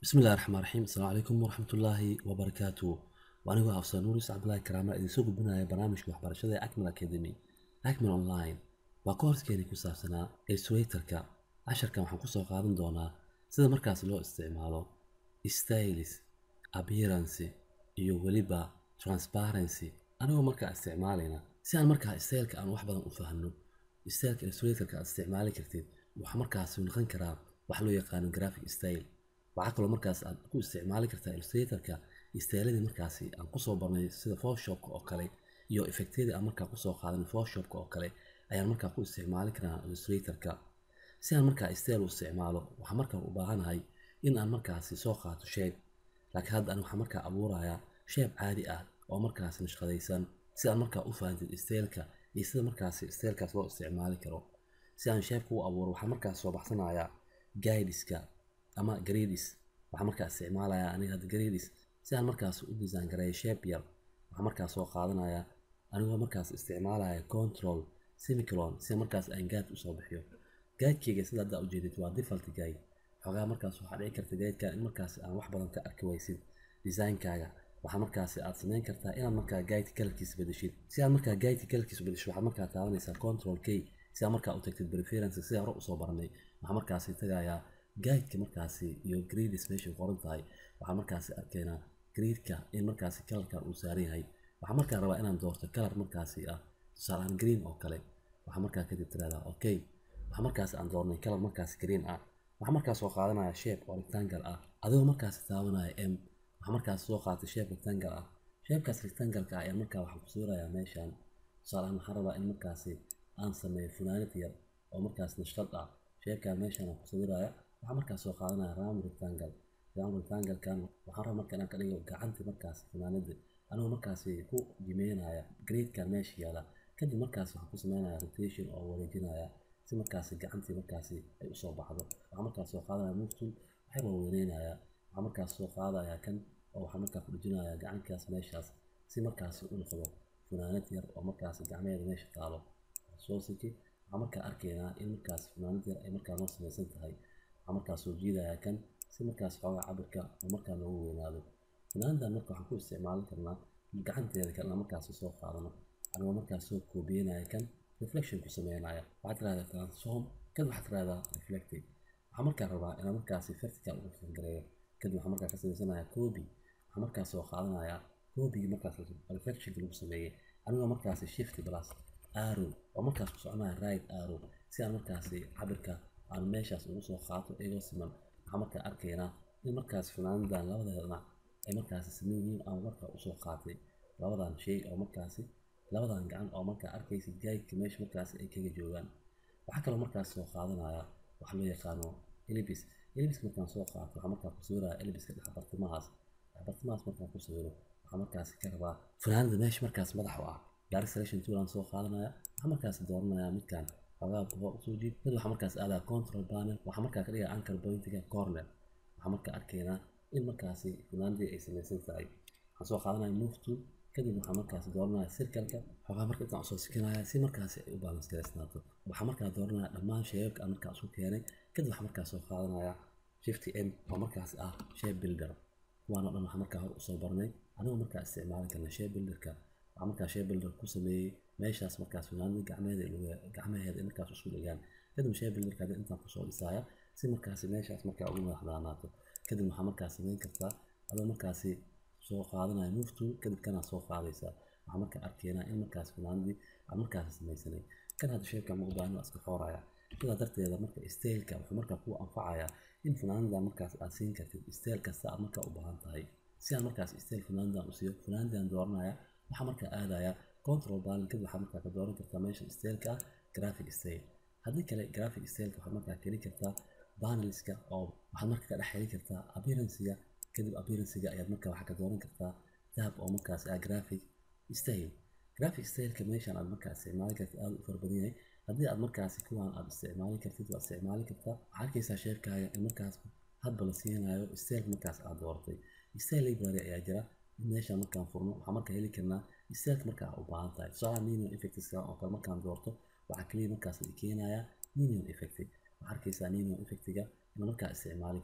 bismillahi raxmaan raxiim asalaamu calaykum waraxmatullaahi wabarakaatu anigoo afsan nuuris cabdulaahi karaama idinsoo gudbinaya barnaamijka waxbarashada ee acmal academy acmal online waa koorskeenii ku saabsanaa ilswayterka casharkan waxaan kusoo qaadan doonaa sida markaas loo isticmaalo stylis appearance iyo weliba transparency anigoo markaa isticmaalayna si aan markaa styleka aan wax badan u fahno styleka ilswayterka aad isticmaali kartid waxaa markaas noqon karaa wax loo yaqaano graphic style waxaa kaloo markaas aad ku isticmaali kartaa illustratorka istaaladii markaasi aan kusoo barnay sida photoshopka oo kale iyo effectyadii aan markaa kusoo qaadan photoshopka oo kale ayaan markaa ku isticmaali karaa illustratorka si aan markaa style u isticmaalo waxaan markaa u baahanahay in aan markaasi soo qaato shape laakiin hadda ani waxaan markaa abuurayaa shape caadi ah oo markaasi nashqadaysan si aan markaa u fahantid styleka iyo sida markaasi stylekaas loo isticmaali karo si aan shapeka u abuuro waxaan markaas soo baxsanayaa guideska ama gradis waxaa markaa isticmaalaya aniga hadda gradis si aan markaas u design gareeyo shape yar waxaa markaas soo qaadanaya anigoo markaas isticmaalaya control semicolon si markaas aan guide usoo bixiyo guidekeyga sida hadda ujeedid waa default guide xoogaa markaas waxaa dhici karta guideka in markaas aan wax badan ka arki waysid designkaaga waxaa markaas aad samayn kartaa inaad markaa guide kalarkiisa bedeshid si aad markaa guide kalarkiisa bedeshid waxaad markaa taabanaysaa control k si aad markaa u tagtid preference sida hore usoo baranay waxaa markaasi tagayaa guideka markaasi iyo gradis meeshay qoran tahay waxaa markaasi arkaynaa gradeka in markaasi kalarkan uu saaran yahay waxaa markaa rabaa inaan doorto kalar markaasi ah tusaaleaan green oo kale waxaa markaa kadib tiraahdaa okay waxaa markaasi aan doornay kalar markaasi green ah waxaa markaas soo qaadanaya shape oo rectangle ah adigoo markaasi taabanaya m waxaa markaasi soo qaatay shape rectangle ah shapekaas rectangle-ka ah ayaa markaa waxaan ku sawirayaa meeshan tusaaleaan waxaan rabaa in markaasi aan sameeyo funaanad yar oo markaas nashqad ah shapekaa meeshan aan ku sawiraya waxaa markaas soo qaadanaya round rectangle round rectangle-kan waxaan rabaa marka inaan ka dhigo gacantii markaas funaanada anigoo markaasi ku jimeynaya gradekan meesha yaala kadib markaas waxaan ku sameynaya rotation oo wareejinaya si markaasi gacantii markaasi ay usoo baxdo waxaa markaas soo qaadanaya move tool waxay waaweyneynayaa waxaa markaas soo qaadaya kan oo waxaa markaa ku dhijinaya gacankaas meeshaas si markaasi u noqdo funaanad yar oo markaasi gacmeheeda meesha taalo soo siki waxaa markaa arkaynaa in markaas funaanad yar ay markaa noo samaysan tahay waxaa markaas soo jiidaya kan si markaas xoogaa cabirka oo markaa loogu weynaado funaanadan marka waxaan ku isticmaalin karnaa gacanteeda kalena markaas soo qaadano anigoo markaas soo koobiyenaya kan reflection ku sameynaya waxaad tirahdaa transform kadib waxaad tirahdaa reflective waxaa markaa rabaa inaan markaasi vertical ugu fangareeyo kadib waxaa markaa ka samaysanaya copy waxaa markaas soo qaadanaya copygii markaas reflectionka lagu sameeyey anigoo markaasi shift plus arrow oo markaas ku soconaya right arrow si aan markaasi cabirka aan meeshaas ugu soo qaato iyagoo siman waxaa markaa arkaynaa in markaas funaanadan labada dhinac ay markaasi siman yihiin aan markaa usoo qaatay labadan shay oo markaasi labadan gacan oo markaa arkaysid gaydka meesha markaasi ay kaga joogaan waxaa kaloo markaas soo qaadanaya waxa loo yaqaano elibis elibis markaan soo qaato waxaa markaa ku sawiraya elibiska dhexbartimahaas dhexbartimahaas markaan ku sawiro waxaa markaasi ka rabaa funaanada meesha markaas madax u ah direct selection tool aan soo qaadanaya waxaa markaas dooranaya midkan xogaa hor usoo jiid mid waxaa markaas aadaa control panel waxaa markaa ka dhigaa anchor pointiga corner waxaa markaa arkaynaa in markaasi funaanadii ay samaysan tahay waxaan soo qaadanaya move tool kadib waxaa markaas dooranaya circle-ka xogaa marka intaan usoo sikinaya si markaasi ay u balance garaysnaato waxaa markaa dooranaya dhammaan shaybabka aan markaa isu keenay kadib waxaa markaas soo qaadanaya shift m oo markaas ah shape builder kuwaan oo dhan waxaa markaa hor usoo barnay anigoo markaa isticmaali karna shape builderka waxaa markaa shape builder ku sameeyey meeshaas markaas funaanada gacmeheeda gacmaheeda ay markaas isku dhigaan kadib shape builderka hadda intaan kusoo dhisaya si markaasi meeshaas markaa ugu madaxdaanaato kadib waxaa markaas samayn kartaa adoo markaasi soo qaadanaya move tool kadib kanaa soo qaadaysaa waxaa markaa arkaynaa in markaas funaanadii aan markaasi samaysanay kan hadda sheebka ma u baahno iska xooraya sidaa darteeda marka styleka wuxuu markaa kuu anfacayaa in funaanadan markaas aad siin kartid style kasta aad markaa u baahan tahay si aan markaas style funaanadan u siiyo funaanadan dooranaya waxaa markaa aadaya control panel kadib waxaa markaa ka dooran kartaa meesha styleka ah graphic style haddii kale graphic styleka waxaad markaa keli kartaa panelska oo waxaad markaa ka dhex heli kartaa appearancega kadib appearancega ayaad markaa waxaa ka dooran kartaa tab oo markaas ah graphic style graphic styleka meeshan aad markaa isticmaali kartid aada u fara badan yahay haddii aad markaasi kuwaan aad isticmaali kartid waad isticmaali kartaa waxaa arkaysaa sheerkaaga in markaas hadba la siinayo style markaas aad dooratay style library ayaa jira in meeshaan markaan furno waxaa markaa heli karnaa styleka markaa u baahan tahay tusaalaha minion effectska oo kale markaan doorto waxaa kaliya markaas la keenayaa minion effect waxaa arkaysaa minion effectiga in markaa isticmaali kartid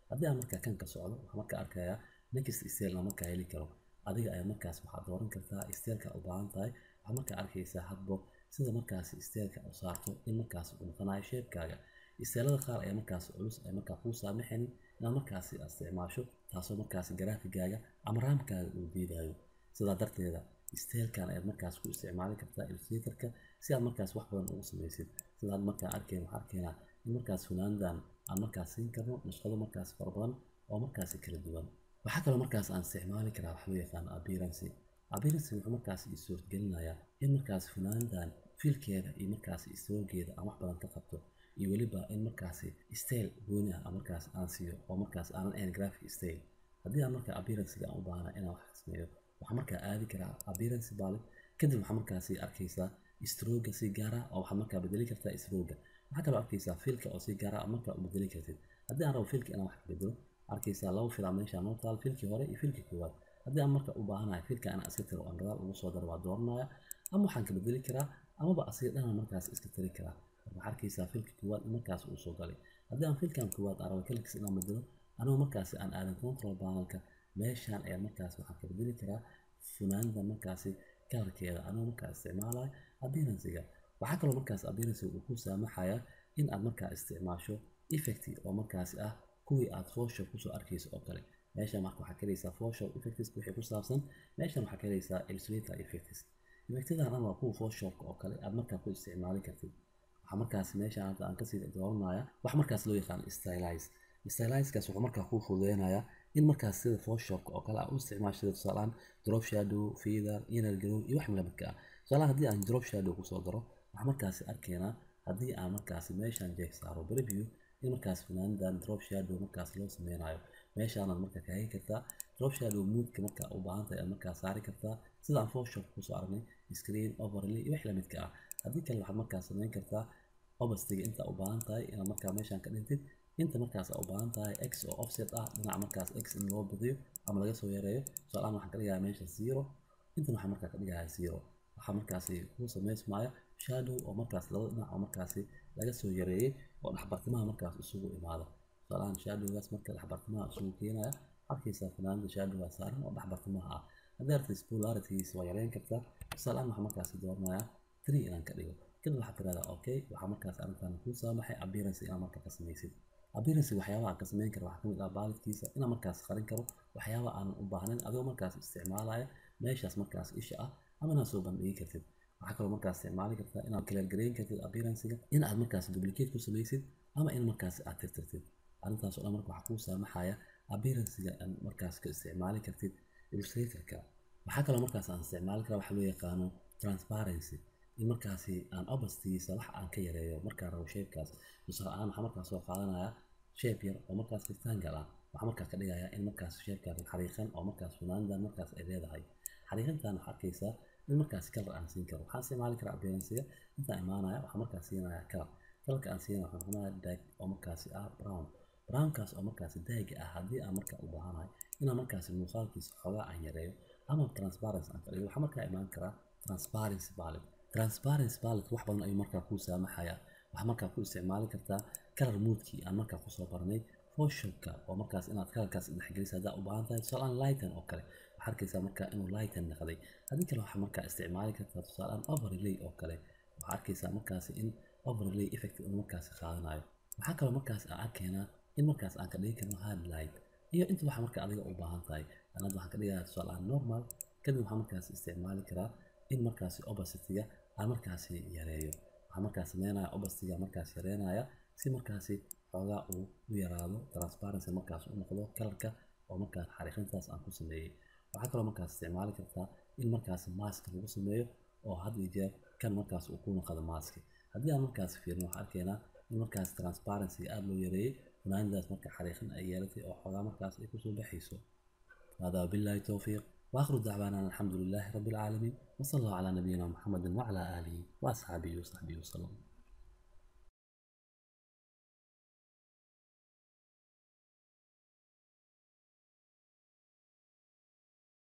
haddii aan markaa kan ka socdo waxaan markaa arkayaa next style aan markaa heli karo adiga ayaa markaas waxaad dooran kartaa styleka u baahan tahay waxaad markaa arkaysaa hadbo sida markaasi styleka u saarto in markaas uu noqonayo shape-kaaga isteelada qaar ayaa markaas culus ay markaa kuu saamaxaynin inaad markaasi isticmaasho taasoo markaasi garaafigaaga ama raamkaaga uu diidayo sidaa darteeda isteelkan ayaad markaas ku isticmaali kartaa illustratorka si aad markaas wax badan ugu samaysid sidaad markaa arkeen waxaa arkeynaa in markaas funaandan aan markaas siin karno nashqado markaas fara badan oo markaasi kala duwan waxaa kaloo markaas aan isticmaali karaa wax loo yaqaano appearance appearance wuxuu markaas ii suurtagelinayaa in markaas funaandan fiilkeeda iyo markaasi istoogeeda aan wax badan ka qabto iyo weliba in markaasi style gooni ah markaas aan siiyo oo markaas aanan ahayn graphic style haddii aan markaa appearancega aan u baahana inaan wax sameeyo waxaan markaa aadi karaa appearance bale kadib waxaa markaasi arkaysaa stroga si gaara oo waxaad markaa bedeli kartaa stroga waxaa kaloo arkaysaa fiilka oo si gaara markaa u bedeli kartid haddii aan rabo fiilka inaan wax ka bedelo arkaysaa laba fil aan meesha noo taal fiilkii hore iyo fiilkii koowaad haddii aan marka u baahanahay fiilka inaan iska tiro aan gadaal ugu soo daro waa dooranaya ama waxaan ka bedeli karaa amaba asiga dhanaan markaas iska tiri karaa waxaa arkaysaa filka koowaad in markaas uu soo galay haddii aan filkan koowaad aan rabo kaligis inaan bedelo anigoo markaasi aan aadan control panelka meeshaan ayaa markaas waxaan ka bedeli karaa funaanada markaasi kalarkeeda anigoo markaa isticmaalayo appearancega waxaa kaloo markaas appearancega uu ku saamaxayaa in aad markaa isticmaasho effect oo markaasi ah kuwii aad photoshop kusoo arkayso oo kale meeshan marka waxaa ka helaysaa photoshop effects wixii ku saabsan meeshan waxaa ka helaysaa illustrator effects effectadan dhan waa kuwa photoshopka oo kale aad markaa ku isticmaali kartid waxaa markaas meeshaan hadda aan kasii dooranaya wax markaas loo yaqaan stylize stylizekaas wuxuu markaa kuu fududeynayaa in markaas sida photoshopka oo kale aa u isticmaashada tusaalaan drop shadow feather inner glow iyo wax lamidka ah tusaalahan haddii aan drop shadow kusoo daro waxaa markaasi arkaynaa haddii aan markaasi meeshaan jeeg saaro preview in markaas funaanadan drop shadow markaas loo sameynayo meeshaanaad markaa ka hagi kartaa drop shadow moodka markaa u baahan tahay aad markaa saari kartaa sida aan photoshop kusoo aragnay screen overlay iyo wax lamidka ah haddii kale waxaad markaas sameyn kartaa obastiga inta u baahan tahay inaad markaa meeshaan ka dhintid inta markaas u baahan tahay x oo offset ah dhinaca markaas x in loo badiyo ama laga soo yareeyo tusaalahaan waxaan ka dhigayaa meesha zero intan waxaan markaa ka dhigayaa zero waxaa markaasi kuu samaysmaya shadow oo markaas laba dhinac oo markaasi laga soo yareeyey oo dhexbartimaha markaas isugu imaado tusaalahaan shadowgaas marka dhexbartimaha isugu keenaya arkaysaa fanaanada shadowgaa saaran oo dhexbartimaha ah haddii artis polarities waa yareyn kartaa tusaalahaan waxaa markaasi dooranayaa three inaan ka dhigo kadib waxaad tirahdaa okay waxaa markaas arrintan kuu saamaxay appearance inaad marka ka samaysid appearance waxyaabaha aan ka samayn karo waxaa kamid ah baalidkiisa inaan markaas qarin karo waxyaaba aanan u baahnayn adigoo markaas isticmaalaya meeshaas markaas isha ah ama inaad soo bandhigi kartid waxaa kaloo markaas isticmaali kartaa inaad kaleergareyn kartid appearancega in aad markaas duplicate ku samaysid ama in markaas aad tirtirtid arrintaas oo dhan marka waxaa kuu saamaxaya appearancega aan markaas ka isticmaali kartid illustratorka waxaa kaloo markaas aan isticmaali karaa waxa loo yaqaano transparency in markaasi aan obastigiisa wax aan ka yareeyo markaan rabo shapekaas tusaale ahaan waxaa markaas soo qaadanaya shape yar oo markaas rectangle ah waxaa markaa ka dhigayaa in markaas shapekan xariiqan oo markaas funaanadan markaas ay leedahay xariiqantan waxaa arkaysaa in markaas kalar aan siin karo waxaan isticmaali karaa appearancega intaan imaanaya waxaa markaas siinaya kalar kalarka aan siinaya waxaa noqonaya dag oo markaasi ah brown brownkaas oo markaasi daaga ah haddii aan markaa u baahanahay inaan markaasi muuqaalkiisa xoogaa aan yareeyo ama transparency aan ka dhigo waxaa markaa imaan karaa transparency palette transparency palette wax badan ayuu markaa kuu saamaxayaa waxaa markaa ku isticmaali kartaa kalar moodkii aan markaa kusoo baranay photoshopka oo markaas inaad kalarkaas dhexgelisa haddaa u baahan tahay tusaalaan lighten oo kale waxaa arkaysaa markaa inuu lighten noqday haddii kale waxaa markaa isticmaali kartaa tusaalaan overlay oo kale waxaa arkaysaa markaasi in overlay effect uu markaasi qaadanayo waxaa kaloo markaas aan arkaynaa in markaas aan ka dhigi karno highlight iyo inta waxa marka adiga u baahan tahay anad waxaan ka dhigayaa tusaalaan normal kadib waxaa markaas isticmaali karaa in markaasi opacity-ga aan markaasi yareeyo waxaa markaas sameynaya opacity-ga markaas yareynaya si markaasi xoogaa uu u yaraado transparency markaas u noqdo kalarka oo markaas xariiqintaas aan ku sameeyey waxaa kaloo markaas isticmaali kartaa in markaas mask lagu sameeyo oo had iyo jeer kan markaas uu ku noqdo maski haddii aan markaas fiirno waxaa arkaynaa in markaas transparency aada loo yareeyey funaanadaas marka xariiqin ay yeelatay oo xoogaa markaas ay kusoo baxayso هذا بالله توفيق وآخر دعوانا الحمد لله رب العالمين وصلى الله على نبينا محمد وعلى آله وأصحابه وصحبه وسلم